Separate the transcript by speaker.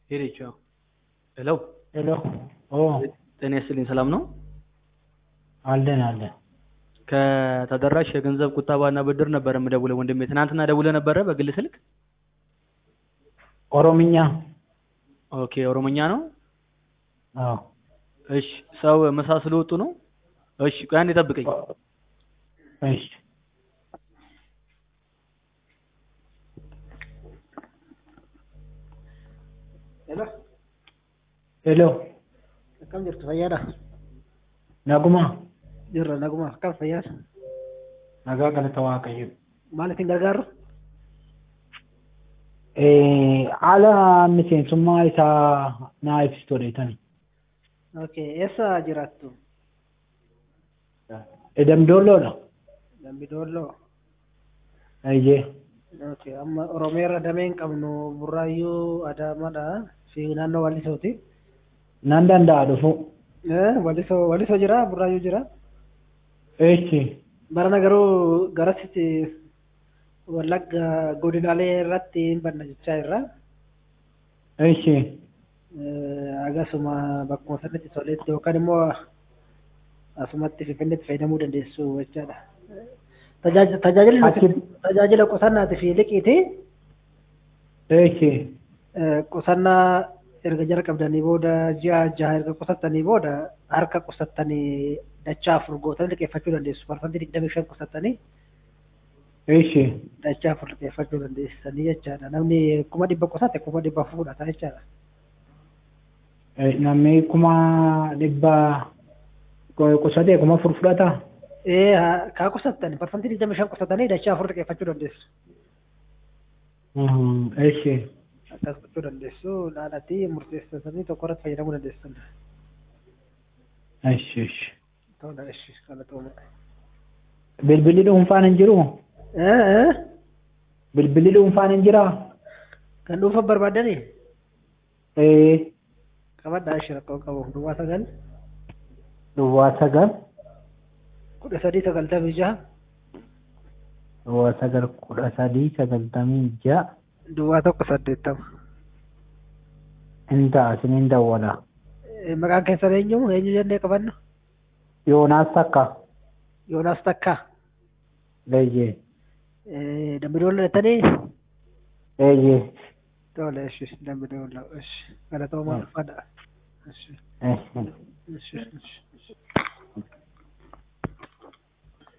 Speaker 1: ሄደችው። ሄሎ
Speaker 2: ሄሎ ኦ
Speaker 1: ጤና ይስጥልኝ። ሰላም ነው?
Speaker 2: አለን አለን።
Speaker 1: ከተደራሽ የገንዘብ ቁጠባና ብድር ነበር የምደውለው ወንድሜ። ትናንትና ደውለህ ነበረ በግል ስልክ?
Speaker 2: ኦሮምኛ
Speaker 1: ኦኬ፣ ኦሮሞኛ ነው?
Speaker 2: አዎ
Speaker 1: እሺ። ሰው ምሳ ስለወጡ ነው? እሺ፣ ቆይ አንዴ ጠብቀኝ።
Speaker 2: እሺ
Speaker 3: Hello,
Speaker 2: ሄሎ
Speaker 3: akkam jirtu fayyaadha?
Speaker 2: naguma
Speaker 3: Jirra naguma akkam fayyaadha?
Speaker 2: nagaa galata waaqayyo
Speaker 3: Maal isin gargaaru?
Speaker 2: Eh, haala miseensummaa isaa naa ibsitu odeessani
Speaker 3: Okay, eessa jiraattu?
Speaker 2: damdoolloodha
Speaker 3: Dambidolloo.
Speaker 2: eeyyee
Speaker 3: Okay, amma Oromiyaarra damee hin qabnu Burraayyuu Adaamaadha fi naannoo Wallisooti.
Speaker 2: nan danda'a dhufu
Speaker 3: Eh, Wallisoo Wallisoo jira Burraayyuu jira.
Speaker 2: eechi
Speaker 3: Barana garuu garasitti Wallagga godinaalee irratti hin banna jechaa irra.
Speaker 2: eechi
Speaker 3: Agasuma bakkuma sanatti toletti yookaan immoo asumatti finfinneetti fayyadamuu dandeessu jechaadha. Tajaajila tajaajila
Speaker 2: Achi-
Speaker 3: tajaajila qusannaatii fi liqiiti.
Speaker 2: eechi
Speaker 3: Eh, Qusannaa erga jara qabdanii booda ji'a jaha erga qusattanii booda harka qusattanii dachaa afur gootanii liqeeffachuu dandeessu. Parsantii digdamii shan qusattanii
Speaker 2: eechi
Speaker 3: dachaa afur liqeeffachuu dandeessanii jechaadha. Namni kuma dhibba qusatte kuma dhibba afur fudhata jechaadha.
Speaker 2: Eh, namni kuma dhibba qusatee kuma afur fudhata
Speaker 3: Eh, haa- kaa qusattani parsantii digdamii shan qusattanii dachaa afur liqeeffachuu dandeessu.
Speaker 2: Mhm, eechi
Speaker 3: akkas gochuu dandeessu dhaadhatii murteessanii tokko irratti fayyadamuu dandeessan.
Speaker 2: eechi eechi
Speaker 3: Tola, ishi galatooma.
Speaker 2: bilbilli dhuunfaan hin jiru
Speaker 3: Eh, eh,
Speaker 2: bilbilli dhuunfaan hin jiraa
Speaker 3: kan dhuunfa barbaadanii
Speaker 2: ee
Speaker 3: qabadhaa ishi rakkoo qabu duwwaa sagal
Speaker 2: duwwaa sagal
Speaker 3: kudha sadii sagaltamii jaha
Speaker 2: duwwaa sagal kudha sadii sagaltamii ja'a
Speaker 3: duwwaa tokko saddeettama.
Speaker 2: hin ta'a isiniin dawwala
Speaker 3: Eh, Maqaan keessan eenyu eenyu jennee qabannu
Speaker 2: yoonaas takka
Speaker 3: Yoonaas Takkaa.
Speaker 2: leeyyee
Speaker 3: Eh, Dambidooloo jettanii
Speaker 2: leeyyee
Speaker 3: tola ishi dambidooloo ishi galatooma ulfaadha. Ishi
Speaker 2: eechi
Speaker 3: ishi ishi.